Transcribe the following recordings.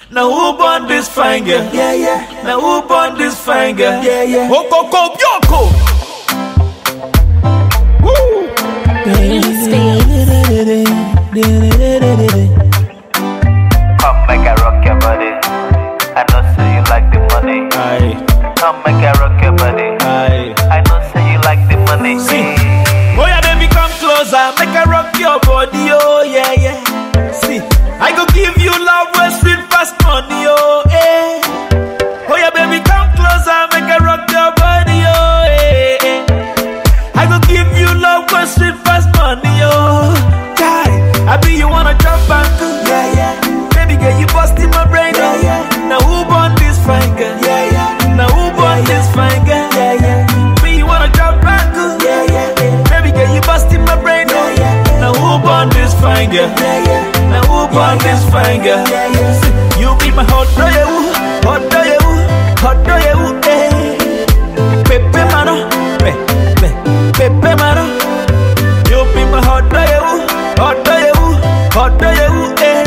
Now who born this fine girl? Yeah, yeah. Now who born this fine girl? Yeah, yeah. Okoko Bioko. Woo. Come make I rock your body. I know say you like the money. Aye, Come make I rock your body. aye. I know say you like the money. See. Oh yeah, baby, come closer, make I rock your body, oh yeah, yeah. See, I go give you love where sweet past money, oh eh. Oh yeah, baby, come closer, make I rock your body, oh eh. eh. I go give you love where sweet past money, oh. Guy, I be you wanna jump back, Yeah, yeah. baby girl, you busting my brain, oh Yeah, yeah. Now who born this fine girl? Yeah, yeah. Now who born this fine girl? Yeah, yeah. Me, you wanna jump back, Yeah, yeah. Baby girl, you busting my brain. oh. Yeah, yeah. Now who born this fine girl? Yeah, yeah. Now who born this fine girl? Yeah, yeah. See, You be my hot do you, hot do you, hot do you, eh? Pepe mano, pe, pe, pepe mano. You be my hot do you, hot do you, hot do you, eh?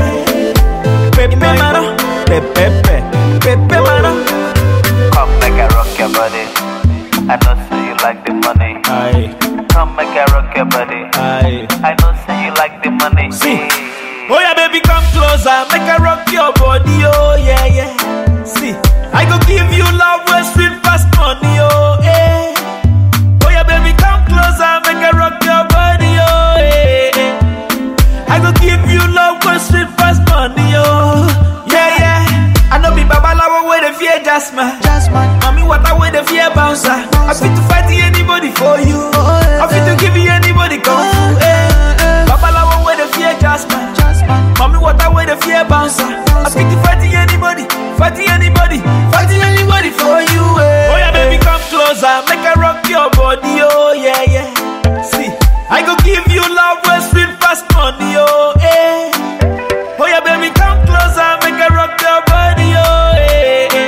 Pepe mano, pe, pe, pe, pepe mano. Come make I rock your body. I know say you like the money. Aye, Come make I rock your body. aye. I know say you like the money. See. Oh yeah, baby, come closer, make I rock your body, oh yeah, yeah. See, I go give you love where sweet past money, oh eh. Oh yeah, baby, come closer, make I rock your body, oh eh. eh. I go give you love where sweet past money, oh yeah, yeah. I know be babalawo where the fear just man. Mommy, what I wear the fear bouncer. I fit to fight anybody for you. I fit to give you anybody kung fu. Eh. Babalawo wear the fear just man. Mommy, what I wear the fear bouncer. I fit to fight anybody, fight anybody, fight anybody for you. Eh. Oh yeah, baby, come closer, make I rock your body. Oh yeah, yeah. See, I go give you love where sweet past money. Oh eh. Oh yeah, baby, come closer, make I rock your body. Oh eh. eh.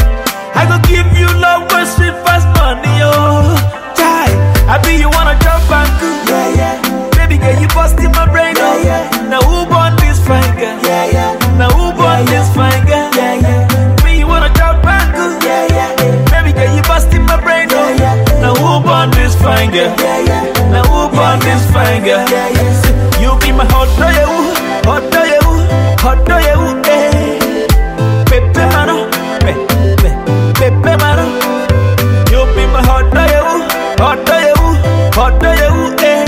I go give you love where sweet past money, oh. Die. I be you wanna jump back, Yeah, yeah. baby girl, you busting my brain, oh. Yeah, yeah. Now who born this fine girl? Yeah, yeah. Now who born Yeah, this yeah. fine girl? Yeah, yeah. Me you wanna jump back, Yeah, yeah. baby girl, you busting my brain, oh. Yeah, yeah. Now who born this fine girl? Yeah, yeah. Now who born this fine girl? Yeah, yeah. You be my hot do you, hot do you, hot do you, eh? Pepe mano, pe, pe, pepe mano. You be my hot do you, hot do you, hot do you, eh?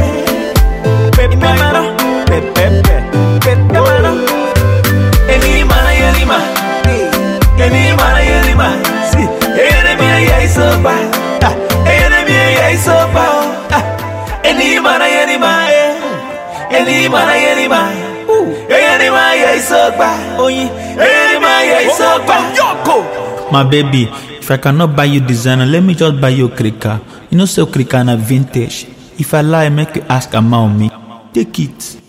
Pepe mano, pe, pe, pe, pepe mano. Any mana, any mana, any mana, any mana. See, enemy, I so bad. Ah, enemy, I so bad. Ah, any mana, any mana, eh. Any mana, any mana. Any mana, I so bad. Oh, yeah. Any mana, I so bad. Yoko. My baby, if I cannot buy you designer, let me just buy you krika. You know, so krika na vintage. If I lie, make you ask Ama on me. Take it.